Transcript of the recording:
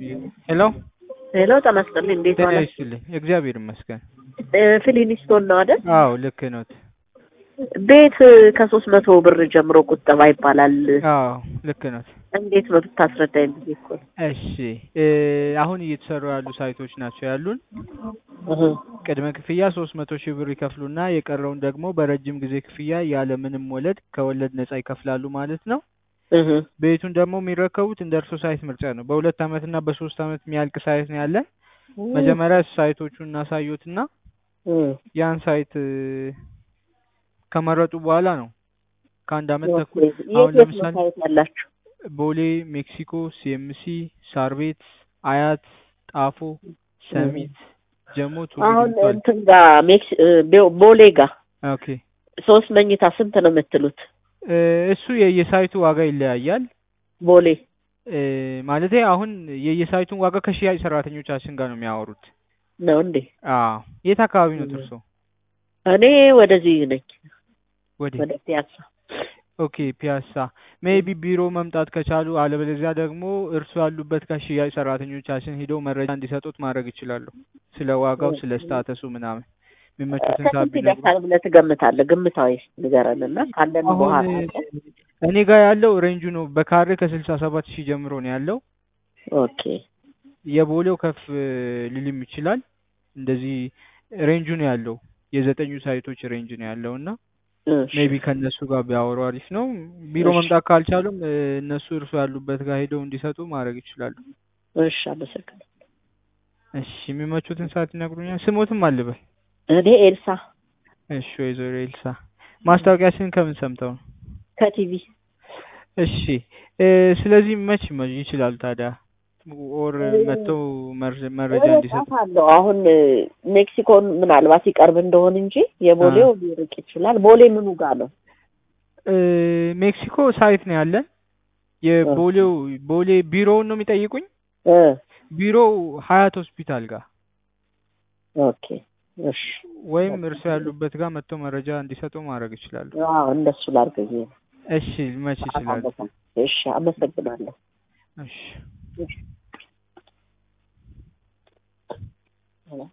ሄሎ ሄሎ ጤና ይስጥልኝ። እንዴት ጤና ዋላችሁ? ይስጥልኝ። እግዚአብሔር ይመስገን። እ ፊሊኒስቶን ነው አይደል? አዎ ልክ ኖት። ቤት ከሶስት መቶ ብር ጀምሮ ቁጠባ ይባላል። አዎ ልክ ኖት። እንዴት ነው ብታስረዳኝ ብዬ እኮ ነው። እሺ እ አሁን እየተሰሩ ያሉ ሳይቶች ናቸው ያሉን። እህ ቅድመ ክፍያ ሶስት መቶ ሺህ ብር ይከፍሉና የቀረውን ደግሞ በረጅም ጊዜ ክፍያ ያለ ምንም ወለድ ከወለድ ነጻ ይከፍላሉ ማለት ነው። እህ ቤቱን ደግሞ የሚረከቡት እንደ እርሶ ሳይት ምርጫ ነው። በሁለት አመት እና በሶስት አመት የሚያልቅ ሳይት ነው ያለን። መጀመሪያ ሳይቶቹን እናሳዩትና እህ ያን ሳይት እ ከመረጡ በኋላ ነው ከአንድ አመት ተኩል የት አሁን የት ነው ለምሳሌ ሳይት ያላችሁ? ቦሌ፣ ሜክሲኮ፣ ሲኤምሲ፣ ሳር ቤት፣ አያት፣ ጣፎ፣ ሰሚት፣ ጀሞ፣ ቱሉ አሁን ዲምቱ አለ። እንትን ጋር ሜክስ እ ቦ- ቦሌ ጋር ኦኬ ሶስት መኝታ ስንት ነው የምትሉት? እ እሱ የየሳይቱ ዋጋ ይለያያል። ቦሌ እ ማለቴ አሁን የየሳይቱን ዋጋ ከሽያጭ ሰራተኞቻችን ጋር ነው የሚያወሩት። ነው እንዴ? አዎ የት አካባቢ ነው እርሶ? እኔ ወደዚህ ነኝ፣ ወዴ? ወደ ፒያሳ። ኦኬ ፒያሳ ሜይቢ ቢሮ መምጣት ከቻሉ፣ አለበለዚያ ደግሞ እርሱ ያሉበት ከሽያጭ ሰራተኞቻችን ሄደው መረጃ እንዲሰጡት ማድረግ ይችላሉ። ስለ ዋጋው፣ ስለ ስታተሱ ምናምን የሚመቹትን ሰዓት ከስንት ቢነግሩ። ይደርሳል ብለህ ትገምታለህ? ግምታዊ ንገረን እና ካለን አሁን በኋላ እኔ ጋር ያለው ሬንጁ ነው በካሬ ከስልሳ ሰባት ሺህ ጀምሮ ነው ያለው። ኦኬ የቦሌው ከፍ ሊልም ይችላል። እንደዚህ ሬንጁ ነው ያለው። የዘጠኙ ሳይቶች ሬንጅ ነው ያለው እና እሺ ሜቢ ከእነሱ ጋር ቢያወሩ አሪፍ ነው። ቢሮ እሺ። መምጣት ካልቻሉም እ እነሱ እርሱ ያሉበት ጋር ሄደው እንዲሰጡ ማድረግ ይችላሉ። እሺ፣ አመሰግናለሁ። እሺ የሚመቹትን ሰዓት ይነግሩኛል። ስሞትም አልበል። እኔ ኤልሳ እሺ ወይዘሮ ኤልሳ ማስታወቂያችንን ከምን ሰምተው ነው? ከቲቪ እሺ እ ስለዚህ መች መ- ይችላሉ ታዲያ ኦር መጥተው መር- መረጃ እንዲሰጡ አለው አሁን እ ሜክሲኮን ምናልባት ይቀርብ እንደሆን እንጂ የቦሌው ሊርቅ ይችላል። ቦሌ ምኑ ጋር ነው? እ ሜክሲኮ ሳይት ነው ያለን። የቦሌው ቦሌ ቢሮውን ነው የሚጠይቁኝ። እ ቢሮው ሀያት ሆስፒታል ጋር ኦኬ እሺ። ወይም እርሶ ያሉበት ጋር መጥተው መረጃ እንዲሰጡ ማድረግ ይችላሉ። አዎ እንደሱ ላድርግ ብዬ ነው። እሺ መች ይችላሉ? እሺ፣ አመሰግናለሁ። እሺ እሺ